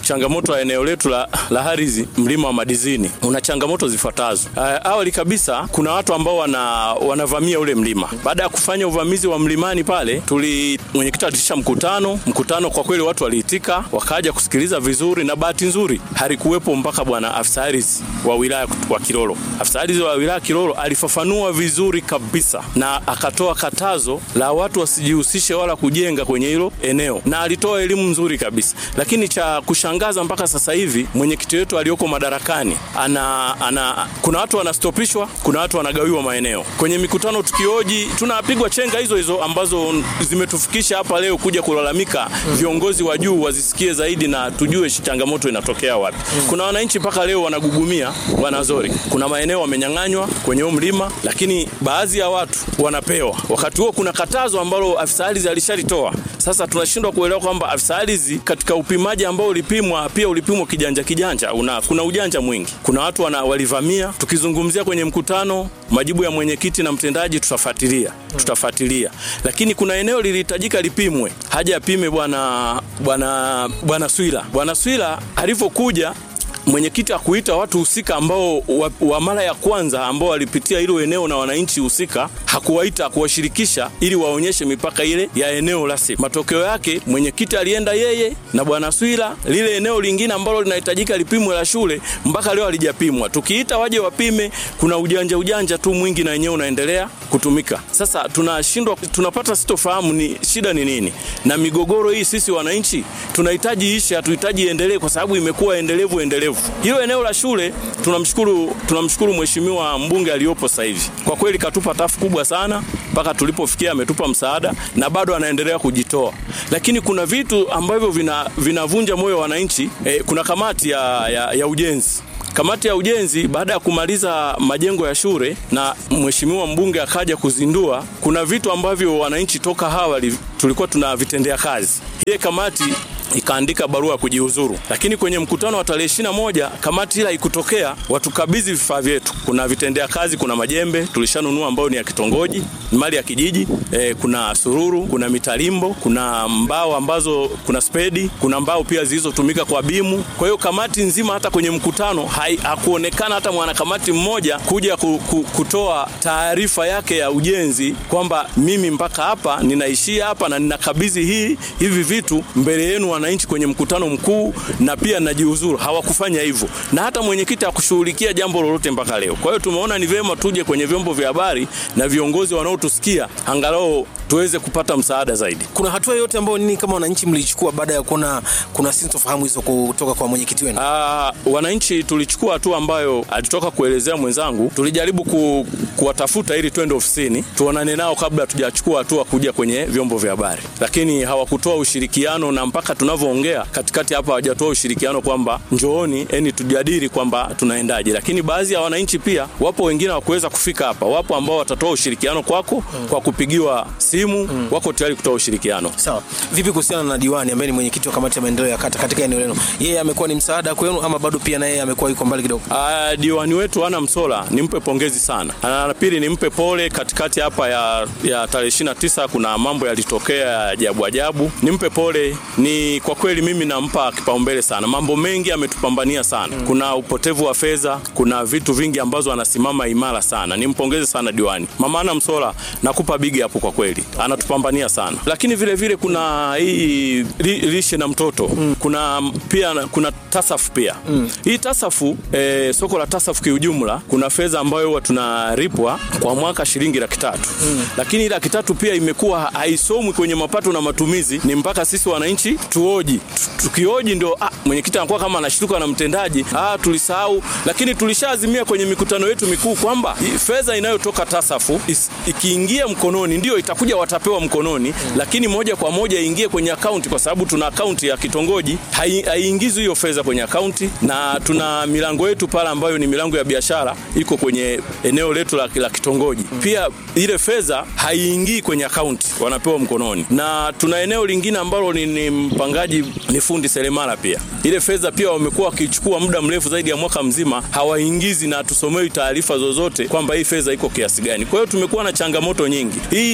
watu wa eneo letu la, la Harizi, mlima wa Madizini una changamoto zifuatazo. Uh, awali kabisa kuna watu ambao wana, wanavamia ule mlima. Baada ya kufanya uvamizi wa mlimani pale, tuli mwenyekiti alitisha mkutano. Mkutano kwa kweli watu waliitika, wakaja kusikiliza vizuri, na bahati nzuri halikuwepo mpaka bwana afisa ardhi wa wilaya wa Kilolo. Afisa ardhi wa wilaya Kilolo alifafanua vizuri kabisa na akatoa katazo la watu wasijihusishe wala kujenga kwenye hilo eneo, na alitoa elimu nzuri kabisa. Lakini cha kushangaza mpaka sasa hivi mwenyekiti wetu aliyoko madarakani ana, ana kuna watu wanastopishwa, kuna watu wanagawiwa maeneo kwenye mikutano. Tukioji tunapigwa chenga hizo hizo ambazo zimetufikisha hapa leo kuja kulalamika. Viongozi wa juu wazisikie zaidi na tujue changamoto inatokea wapi. Kuna wananchi mpaka leo wanagugumia wanazori, kuna maeneo wamenyang'anywa kwenye huo mlima, lakini baadhi ya watu wanapewa. Wakati huo kuna katazo ambalo afisa ardhi alishalitoa. Sasa tunashindwa kuelewa kwamba afisa ardhi katika upimaji ambao ulipimwa pia ulipimwa kijanja kijanja, una, kuna ujanja mwingi. Kuna watu wana, walivamia. Tukizungumzia kwenye mkutano, majibu ya mwenyekiti na mtendaji tutafuatilia, tutafuatilia, lakini kuna eneo lilihitajika lipimwe, haja apime bwana bwana bwana Swila. Bwana Swila alivyokuja mwenyekiti akuita watu husika ambao wa, wa mara ya kwanza ambao walipitia hilo eneo na wananchi husika, hakuwaita kuwashirikisha ili waonyeshe mipaka ile ya eneo rasmi. Matokeo yake mwenyekiti alienda yeye na bwana Swila, lile eneo lingine ambalo linahitajika lipimwe la shule, mpaka leo halijapimwa. Tukiita waje wapime, kuna ujanja ujanja tu mwingi na wenyewe unaendelea kutumika. Sasa tunashindwa, tunapata sitofahamu ni shida ni nini, na migogoro hii sisi wananchi tunahitaji ishe, hatuhitaji iendelee, kwa sababu imekuwa endelevu endelevu hilo eneo la shule tunamshukuru tunamshukuru mheshimiwa mbunge aliyopo sasa hivi kwa kweli katupa tafu kubwa sana mpaka tulipofikia ametupa msaada na bado anaendelea kujitoa lakini kuna vitu ambavyo vina, vinavunja moyo wa wananchi eh, kuna kamati ya, ya, ya ujenzi Kamati ya ujenzi baada ya kumaliza majengo ya shule na mheshimiwa mbunge akaja kuzindua, kuna vitu ambavyo wananchi toka awali tulikuwa tunavitendea kazi. Ile kamati ikaandika barua ya kujiuzuru, lakini kwenye mkutano wa tarehe ishirini na moja kamati ila ikutokea watukabidhi vifaa vyetu. Kuna vitendea kazi, kuna majembe tulishanunua ambayo ni ya kitongoji, ni mali ya kijiji e, kuna sururu, kuna mitalimbo, kuna mbao ambazo, kuna spedi, kuna mbao pia zilizotumika kwa bimu. Kwa hiyo kamati nzima, hata kwenye mkutano hai, hakuonekana hata mwanakamati mmoja kuja ku, ku, kutoa taarifa yake ya ujenzi kwamba mimi mpaka hapa ninaishia hapa na ninakabidhi hii hivi vitu mbele yenu wananchi kwenye mkutano mkuu na pia najiuzuru. Hawakufanya hivyo, na hata mwenyekiti hakushughulikia jambo lolote mpaka leo. Kwa hiyo tumeona ni vyema tuje kwenye vyombo vya habari na viongozi wanaotusikia, angalau tuweze kupata msaada zaidi. Kuna hatua yote ambayo nini kama wananchi mlichukua baada ya kuona kuna sintofahamu hizo kutoka kwa mwenyekiti wenu? Aa, wananchi tulichukua hatua ambayo alitoka kuelezea mwenzangu. Tulijaribu ku, kuwatafuta ili twende ofisini tuonane nao kabla hatujachukua hatua kuja kwenye vyombo vya habari, lakini hawakutoa ushirikiano, na mpaka tunavyoongea katikati hapa hawajatoa ushirikiano kwamba njooni, yani tujadili kwamba tunaendaje. Lakini baadhi ya wananchi pia wapo wengine hawakuweza kufika hapa, wapo ambao watatoa ushirikiano kwako mm. kwa kupigiwa simu mm. wako tayari kutoa ushirikiano. Sawa. Vipi kuhusiana na diwani ambaye ni mwenyekiti wa kamati ya maendeleo ya kata katika eneo lenu? Yeye amekuwa ni msaada kwenu ama bado pia na yeye amekuwa yuko mbali kidogo? Uh, diwani wetu ana Msola nimpe pongezi sana. Na pili nimpe pole katikati hapa ya, ya tarehe 29 kuna mambo yalitokea ya ajabu ajabu. Nimpe pole, ni kwa kweli mimi nampa kipaumbele sana. Mambo mengi ametupambania sana. Mm. Kuna upotevu wa fedha, kuna vitu vingi ambazo anasimama imara sana. Nimpongeze sana diwani. Mama ana Msola nakupa bigi hapo kwa kweli. Anatupambania sana. Lakini vile vile kuna hii li, lishe na mtoto. Mm. Kuna pia kuna tasafu pia. Mm. Hii tasafu eh, soko la tasafu kiujumla kuna fedha ambayo huwa tunalipwa kwa mwaka shilingi laki tatu. Mm. Lakini laki tatu pia imekuwa haisomwi kwenye mapato na matumizi, ni mpaka sisi wananchi tuoji. Tukioji ndio ah, mwenyekiti anakuwa kama anashtuka na mtendaji, ah, tulisahau. Lakini tulishaazimia kwenye mikutano yetu mikuu kwamba fedha inayotoka tasafu ikiingia mkononi ndio itakuja watapewa mkononi, mm. lakini moja kwa moja iingie kwenye akaunti, kwa sababu tuna akaunti ya kitongoji, haiingizwi hiyo fedha kwenye akaunti, na tuna milango yetu pale ambayo ni milango ya biashara iko kwenye eneo letu la, la kitongoji mm. Pia ile fedha haiingii kwenye akaunti, wanapewa mkononi, na tuna eneo lingine ambalo ni, ni mpangaji ni fundi seremala pia. Ile fedha pia wamekuwa wakichukua muda mrefu zaidi ya mwaka mzima, hawaingizi na tusomei taarifa zozote kwamba hii fedha iko kiasi gani. Kwa hiyo tumekuwa na changamoto nyingi. Hii lishe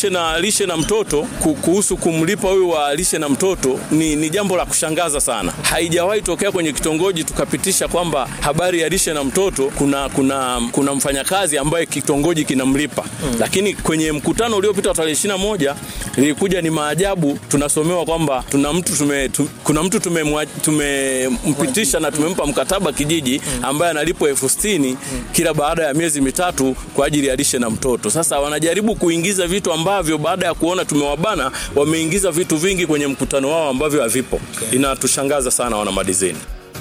lishe na lishe na mtoto ku- kuhusu kumlipa huyu wa lishe na mtoto ni, ni jambo la kushangaza sana. Haijawahi tokea kwenye kitongoji tukapitisha kwamba habari ya lishe na mtoto kuna kuna kuna mfanyakazi ambaye kitongoji kinamlipa mm. Lakini kwenye mkutano uliopita wa tarehe 21 ilikuja ni maajabu, tunasomewa kwamba tuna mtu tume, tu, kuna mtu tumemwa- tumempitisha na tumempa mkataba kijiji ambaye analipwa elfu sitini kila baada ya miezi mitatu kwa ajili ya lishe na mtoto. Sasa wanajaribu kuingiza vitu ambavyo baada ya kuona tumewabana, wameingiza vitu vingi kwenye mkutano wao ambavyo havipo. Inatushangaza sana wana madizini.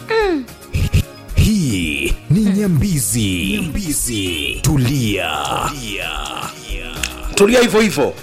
Hii ni Nyambizi. Nyambizi. Tulia. tulia hivyo hivyo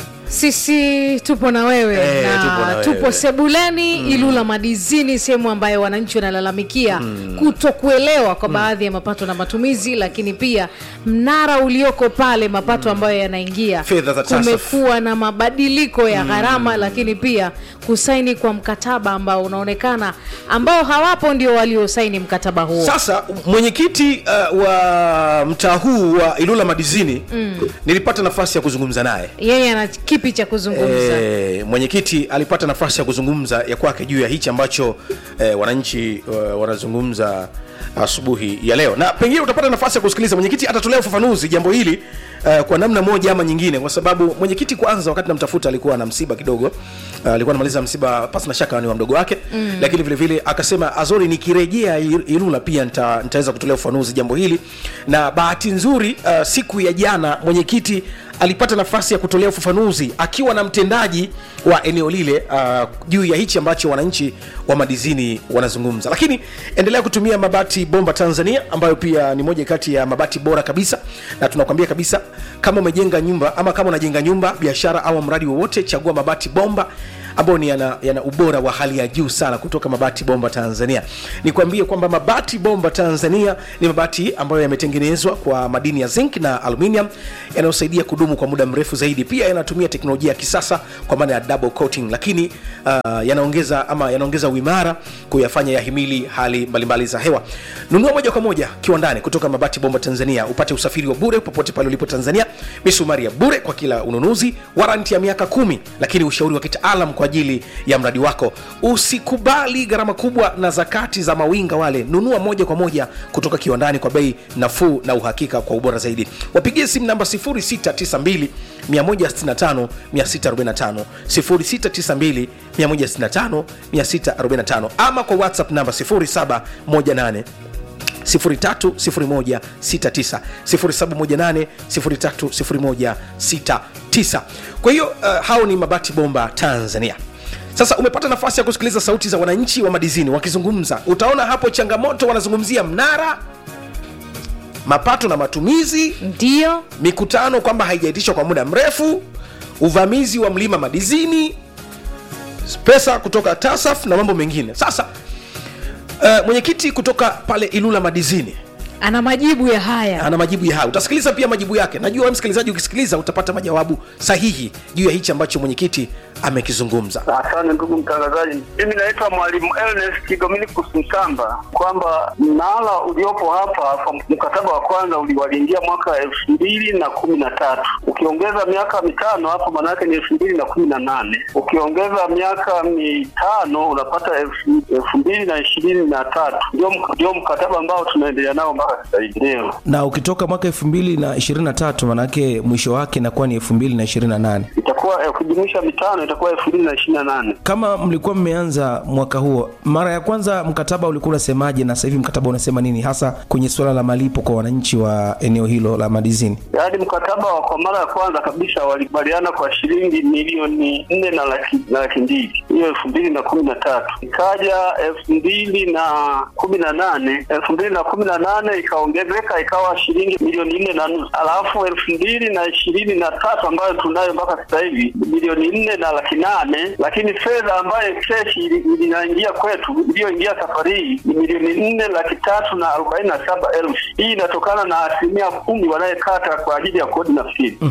sisi tupo na wewe Eh, na tupo na wewe. tupo sebuleni ilula madizini sehemu ambayo wananchi wanalalamikia kuto kuelewa kwa baadhi ya mapato na matumizi lakini pia mnara ulioko pale mapato ambayo yanaingia Fedha za TASAF. kumekuwa na mabadiliko ya gharama lakini pia kusaini kwa mkataba ambao unaonekana ambao hawapo ndio waliosaini mkataba huo sasa mwenyekiti uh, wa mtaa huu wa ilula madizini mm. nilipata nafasi ya kuzungumza naye yeye ana kipi cha kuzungumza E, mwenyekiti alipata nafasi ya kuzungumza ya kwake juu ya hichi ambacho e, wananchi e, wanazungumza asubuhi ya leo na pengine utapata nafasi ya kusikiliza mwenyekiti atatolea ufafanuzi jambo hili uh, kwa namna moja ama nyingine kwa sababu mwenyekiti kwanza wakati namtafuta alikuwa na msiba kidogo uh, alikuwa anamaliza msiba pasi na shaka ni wa mdogo wake mm. lakini vile vile akasema azori nikirejea Il- ilula pia nita, nitaweza kutolea ufafanuzi jambo hili na bahati nzuri uh, siku ya jana mwenyekiti alipata nafasi ya kutolea ufafanuzi akiwa na mtendaji wa eneo lile uh, juu ya hichi ambacho wananchi wa madizini wanazungumza lakini endelea kutumia mabati bomba tanzania ambayo pia ni moja kati ya mabati bora kabisa na tunakwambia kabisa kama umejenga nyumba ama kama unajenga nyumba biashara au mradi wowote chagua mabati bomba ambayo ni yana, yana ubora wa hali ya juu sana kutoka mabati bomba tanzania nikwambie kwamba mabati bomba tanzania ni mabati ambayo yametengenezwa kwa madini ya zinc na aluminium yanayosaidia kudumu kwa muda mrefu zaidi pia yanatumia teknolojia ya kisasa kwa maana ya double coating lakini uh, yanaongeza ama yanaongeza uimara kuyafanya yahimili hali mbalimbali za hewa nunua moja kwa moja kiwandani kutoka mabati bomba tanzania upate usafiri wa bure popote pale ulipo tanzania misumari ya bure kwa kila ununuzi waranti ya miaka kumi lakini ushauri wa kitaalam kwa ajili ya mradi wako usikubali gharama kubwa na zakati za mawinga wale nunua moja kwa moja kutoka kiwandani kwa bei nafuu na uhakika kwa ubora zaidi wapigie simu namba 0692 165 645 0692 165 645 ama kwa whatsapp namba 0718 030169 0718 030169 kwa hiyo uh, hao ni mabati bomba tanzania sasa umepata nafasi ya kusikiliza sauti za wananchi wa madizini wakizungumza utaona hapo changamoto wanazungumzia mnara mapato na matumizi ndio mikutano kwamba haijaitishwa kwa muda mrefu uvamizi wa mlima madizini pesa kutoka tasaf na mambo mengine sasa uh, mwenyekiti kutoka pale ilula madizini ana majibu ya haya ana majibu ya haya utasikiliza pia majibu yake najua wewe msikilizaji ukisikiliza utapata majawabu sahihi juu ya hichi ambacho mwenyekiti amekizungumza Asante ndugu mtangazaji, mimi naitwa mwalimu Ernest Dominicus Msamba, kwamba mnara uliopo hapa kwa mkataba wa kwanza uli- waliingia mwaka elfu mbili na kumi na tatu ukiongeza miaka mitano hapo maanake ni elfu mbili na kumi na nane ukiongeza miaka mitano unapata elfu elfu mbili na ishirini na tatu ndio mk- ndio mkataba ambao tunaendelea nao mpaka sasa hivi. Ndio na ukitoka mwaka elfu mbili na ishirini na tatu manake mwisho wake inakuwa ni elfu mbili na ishirini na nane itakuwa eh, ukijumuisha mitano itakuwa elfu mbili na ishirini na nane kama mlikuwa mmeanza mwaka huo mara ya kwanza mkataba ulikuwa unasemaje na sasa hivi mkataba unasema nini hasa kwenye suala la malipo kwa wananchi wa eneo hilo la madizini yaani mkataba wa kwa mara ya kwanza kabisa walikubaliana kwa shilingi milioni nne na laki, na laki mbili hiyo elfu mbili na kumi na tatu ikaja elfu mbili na kumi na nane elfu mbili na kumi na nane ikaongezeka ikawa shilingi milioni nne na nusu alafu elfu mbili na ishirini na tatu ambayo tunayo mpaka sasa hivi milioni nne na laki nane lakini fedha ambayo keshi ili- ili- inaingia kwetu iliyoingia safari hii ni milioni nne laki tatu na arobaini na saba elfu hii inatokana na asilimia kumi wanayekata kwa ajili ya kodi na fili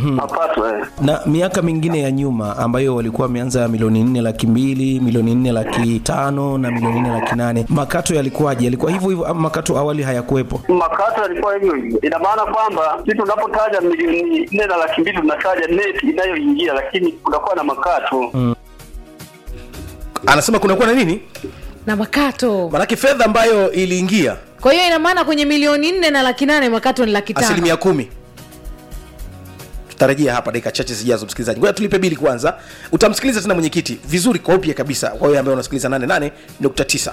mapato eh. na miaka mingine ya nyuma ambayo walikuwa wameanza milioni nne laki mbili milioni nne laki tano na milioni nne laki nane makato yalikuwaje yalikuwa hivyo hivyo ama makato awali hayakuwepo makato yalikuwa hivyo hivyo. Ina maana kwamba sisi tunapotaja milioni nne na laki mbili tunataja neti inayoingia, lakini kunakuwa na makato anasema kunakuwa na nini na makato manake fedha ambayo iliingia kwa hiyo ina maana kwenye milioni nne na laki nane makato ni laki tano asilimia kumi tutarejea hapa dakika chache zijazo msikilizaji ngoja tulipe bili kwanza utamsikiliza tena mwenyekiti vizuri kwa upya kabisa kwa hiyo ambaye unasikiliza 88.9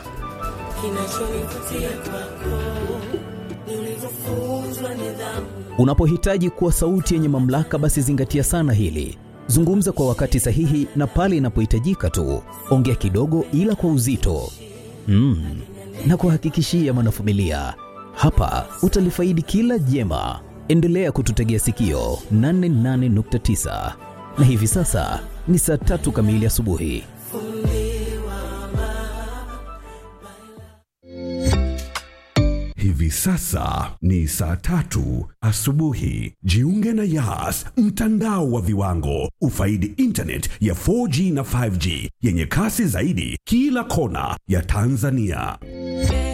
Unapohitaji kuwa sauti yenye mamlaka, basi zingatia sana hili. Zungumza kwa wakati sahihi na pale inapohitajika tu. Ongea kidogo, ila kwa uzito mm. na kuhakikishia mwanafamilia, hapa utalifaidi kila jema. Endelea kututegea sikio 88.9 na hivi sasa ni saa tatu kamili asubuhi. Hivi sasa ni saa tatu asubuhi. Jiunge na Yas, mtandao wa viwango. Ufaidi internet ya 4G na 5G yenye kasi zaidi kila kona ya Tanzania.